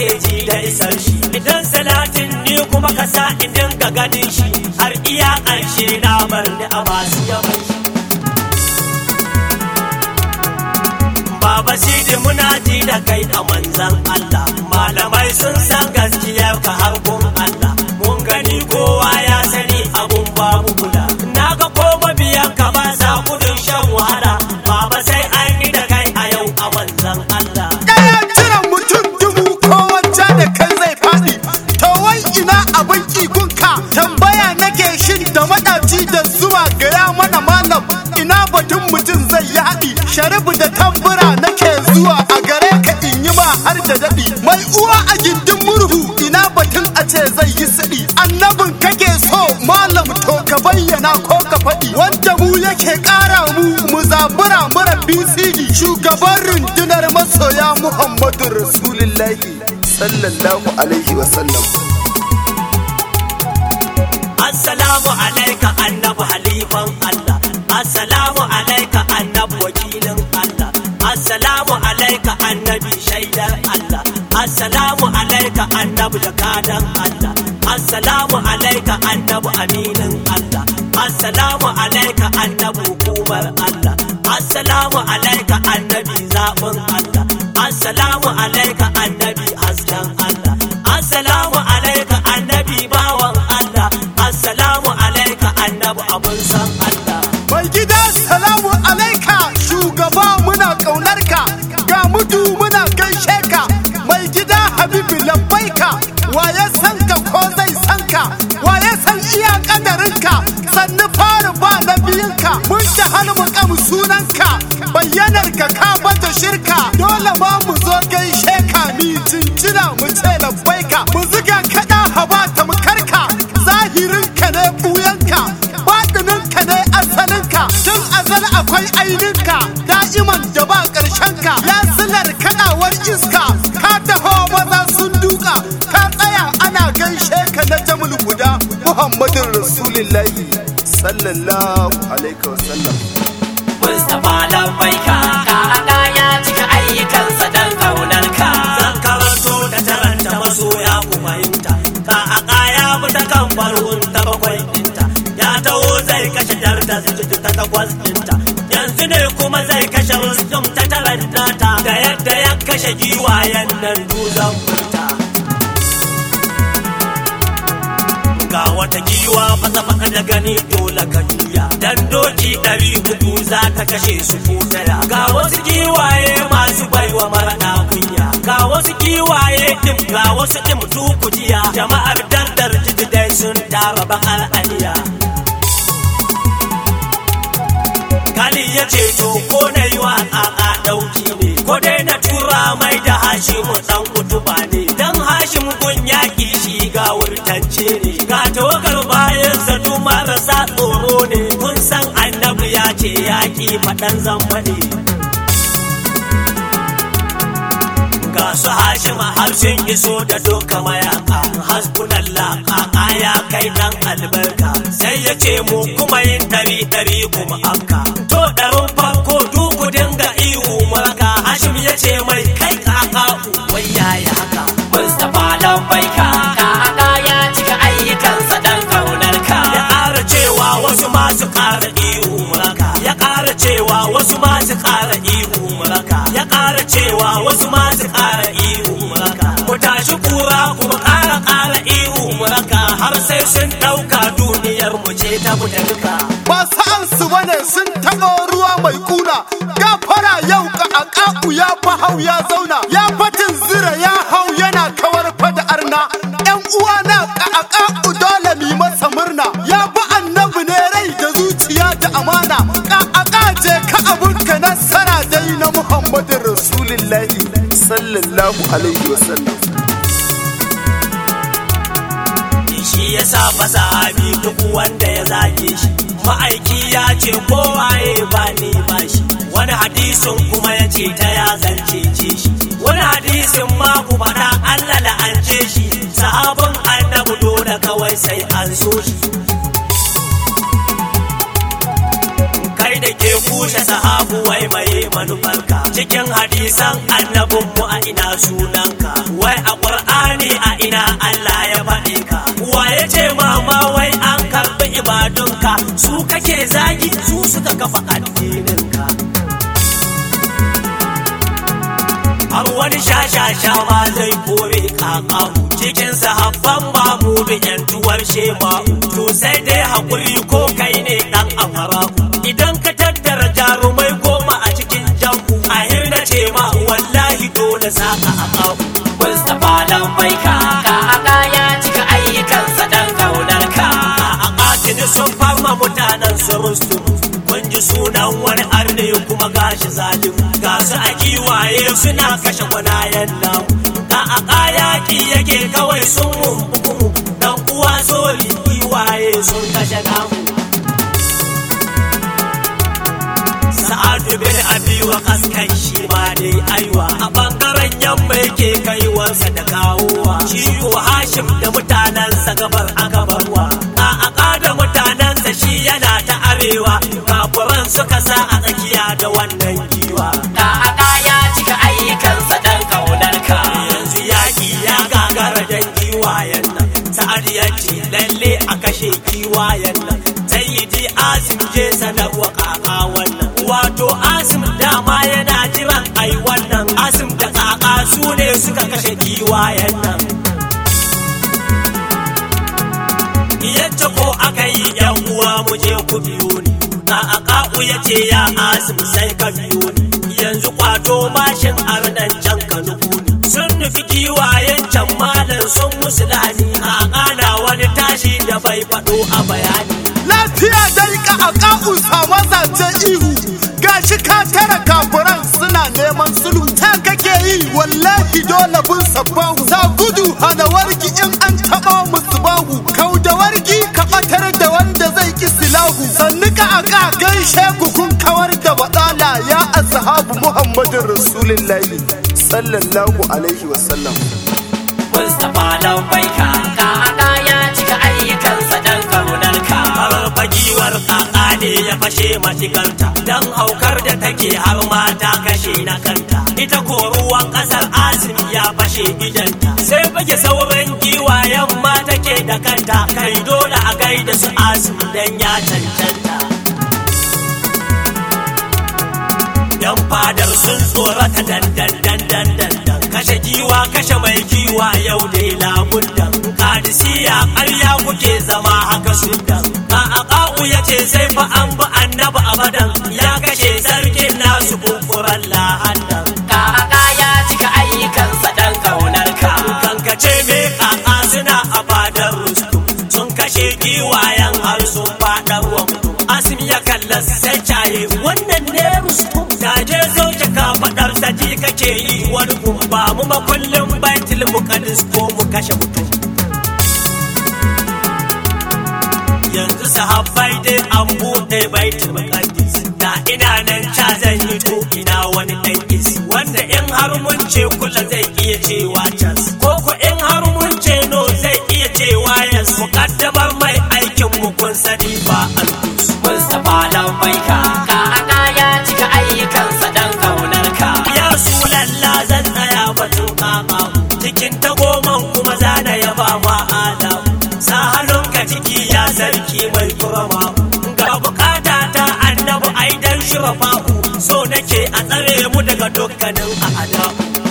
nake ji da isar shi idan salatin ni kuma ka sa in dinga ganin shi har iya ƙarshe na bar ni a masu yawan shi Baba Sidi muna ji da kai a manzan Allah malamai sun san gaskiyar ka har gun Allah mun gani kowa ya sani abun babu kula na ga ko mabiyan ka ba sa gudun shan wahala Baba sai an yi da kai a yau a manzan Allah Ɗaya cire mutum dubu ko wacce da kan zai faɗi. To wai ina abin kigunka tambaya nake shin da maɗaci da zuwa gaya mana malam ina batun mutum zai yi haɗi. Sharifu da tambura nake zuwa a gare ka in yi ma har da daɗi. Mai uwa a gindin murhu ina batun a ce zai yi siɗi. Annabin kake so malam to ka bayyana ko ka faɗi. Wanda mu yake ƙara mu mu zabura mara BCD shugaban rundunar masoya Muhammadu Rasulullahi sallallahu alaihi wasallam. Assalamu alaika annabi halifan Allah Assalamu alaika annabi wakilin Allah Assalamu alaika annabi shaidar Allah Assalamu alaika annabi jakadan Allah Assalamu alaika annabi aminin Allah Assalamu alaika annabi hukumar Allah Assalamu alaika annabi zaɓin Allah Assalamu alaika annabi hasken Allah Assalamu alaika annabi bawan Allah Assalamu alaika annabi abun san Allah Mai gida salamu alaika shugaba muna ƙaunarka ga mutu muna gaishe ka mai gida habibu labbaika waye san ka ko zai san ka waye san iya kadarinka sannu fara ba na biyunka mun ta halmu kam sunanka bayyanar ka ka bata shirka dole ma mu zo gaishe ka mi jinjina mu ce labbaika mu ziga kada haba ta mu karka zahirinka ne buyanka baɗininka ne asalinka tun azal akwai aininka da'iman da ba ƙarshenka ya silar kaɗawar iska ka taho maza sun duka ka tsaya ana gaishe ka na jamul guda muhammadin rasulullahi sallallahu alaihi wasallam Mustapha Lambaika ka ya cika ayyukansa dan kaunarka zan karanto da taranta masoya ku fahimta ka aka ya bi ta kan farkon ta bakwai dinta ya taho zai kashe darda ta takwas dinta yanzu ne kuma zai kashe rustum ta taranta ta da yadda ya kashe giwayen nan duzan furta ga wata giwa fasa fasa da gani dole ka juya dan doki ɗari hudu za ta kashe su ko daya ga wasu giwaye masu baiwa mara kunya ga wasu giwaye dim ga wasu dim kujiya jama'ar dandar jiji dai sun tara bakar aniya Kali ya ce to ko na yi wa a ɗauki ne ko dai na tura mai da Hashimu ɗan kutuba ne dan Hashim gun yaƙi shi ga wurtance ne ga tawagar bayan sa marasa tsoro ne kun san annabi ya ce yaƙi faɗan zamba ne ga su Hashim har sun iso da doka mayaka hasbunallah kaka ya kai dan albarka sai ya ce mu kuma yin ɗari ɗari kuma afka to ɗarin farko duku dinga ihu maka hashim ya ce mai kai kaka wai yayi haka mustapha lambaika kaka ya cika ayyukansa dan kaunarka ya ƙara cewa wasu masu ƙara ihu maka ya ƙara cewa wasu masu ƙara ihu maka ya ƙara cewa wasu masu ƙara ihu maka ku tashi kura kuma ƙara ƙara ihu maka har sai sun ɗauka duniyar mu ce ta mu duka ba sa'an su bane sun taɓa ruwa mai kuna gafara yau ka aƙa'u ya fa hau ya zauna ya fatin zira ya hau yana kawar fada arna yan uwa na ka aƙa'u dole mi masa murna ya fi annabi ne rai da zuciya da amana ka aƙa je ka abunka nasara dai na muhammadin rasulillahi sallallahu alaihi wasallam shi ya sa fasahabi duk wanda ya zage shi ma'aiki ya ce kowaye ba ni ba shi wani hadisin kuma ya ce ta ya zance ce shi wani hadisin ma ku faɗa Allah la'ance shi sahabin annabi dole kawai sai an so shi kai da ke kushe sahabu wai mai manufarka cikin hadisan annabin mu a ina sunanka wai a kake zagi su suka kafa addininka har wani shashasha ma zai kore kakamu cikin sahabban mamu da yantuwar shema'u to sai dai hakuri ko kai ne dan afaraku idan ka tattara jarumai goma a cikin jambu a hirna ce ma wallahi dole za ka akamu Mustapha dan bai ka ka ya cika ayyukansa dan kaunar ka a katini sun farma mutanen su rustu kun ji sunan wani arne kuma gashi zalim ga su a kiwaye suna kashe kwanayen namu da a kayaki yake kawai sun mummuku dan uwa soli kiwaye sun kashe namu sa'adu bin abi wa kaskai shi ma dai aiwa a bangaren yamma yake kaiwarsa da kawowa shi ko hashim da mutanensa gabar a gabarwa a aka da mutanensa shi yana ta arewa kafuran suka sa a tsakiya da wannan giwa ka ya cika ayyukansa dan kaunar ka yanzu yaƙi ya gagara dan giwayen nan sa'ad ya ce lalle a kashe giwayen nan sayyidi asim je sanarwa kaka wannan wato asim dama yana jiran ai wannan asim da kaka su ne suka kashe giwayen nan yadda ko aka yi yan uwa mu je ku biyo ni a aka'u ya ce ya asim sai ka biyo ni yanzu kwato mashin arnan can ka nufu ni sun nufi kiwayen can malam sun musulani a kana wani tashi da bai faɗo a bayani lafiya dai ka a ka'u sama zance ihu gashi ka tara kafuran suna neman sulhu ta kake yi wallahi dole bin sabbahu sa gudu hana wargi in an taɓa musu bahu kau da wargi ka ɓatar da wanda zai ki silahu sannu ka aka gaishe ku kun kawar da baɗala ya ashabu muhammadin rasulillahi sallallahu alaihi wasallam Mustapha dan bai ka ka ya cika ayyukansa dan kaunar ka har bagiwar kaka ne ya fashe mashigarta dan haukar da take har mata kashe na kanta ita ko ruwan kasar asim ya fashe idanta sai bage sauran giwayen ma take da kanta kai dole a gaida su asim dan ya cancanta yan fadar sun tsorata dandan dandan dandan kashe giwa kashe mai giwa yau dai labun dan kadisiya ƙarya kuke zama haka sudan ba a ƙa'u ya ce sai fa an bi annabi abadan ya kashe sarkin nasu bukuran lahannan ka ya cika ayyukansa dan kaunar ka kankace me kaka suna a fadar rustum sun kashe giwayen har sun fadar wa mutum asim ya kalla sai caye wannan ne rustum da je sauke ka fadar saji kake yi wani gumba mu makullin baitul muqaddis ko mu kashe mutum yanzu sahabbai dai an buɗe baitul muqaddis da ina nan ca zan yi to ina wani dan isi wanda in har mun ce kula zai iya cewa can ko ko in har mun ce no zai iya cewa yes muqaddamar mai aikin mu kun sani ba alkus Mustapha dan bai ka ka ya cika ayyukansa dan kaunar ka ya lalla zan tsaya batun kaka cikin tagoman kuma zana yaba ma adam sa hannunka ciki ya sarki mai kurama ga bukata ta annabi aidan shirafa'u so nake a tsare mu daga dukkanin a'ada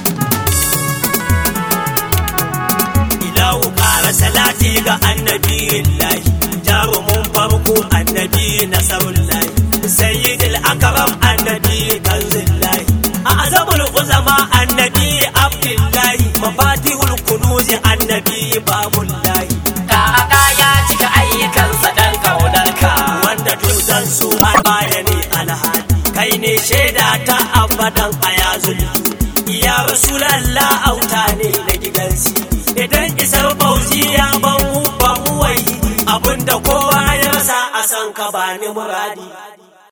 ilahu ƙara salati ga annabi lahi jarumin farko annabi nasarullahi sayyidil akram annabi kanzillahi azamul uzama annabi abdullahi mafatihul kunuzi annabi babullahi ka ya cika ayyukansa dan kaunar ka wanda dutsen su har baya ne alhali kai ne shaida ta abadan a yazul ya rasulallah auta ne na gidan sidi idan isar bauchi ya ban ban wai abinda kowa ya rasa a san ka bani muradi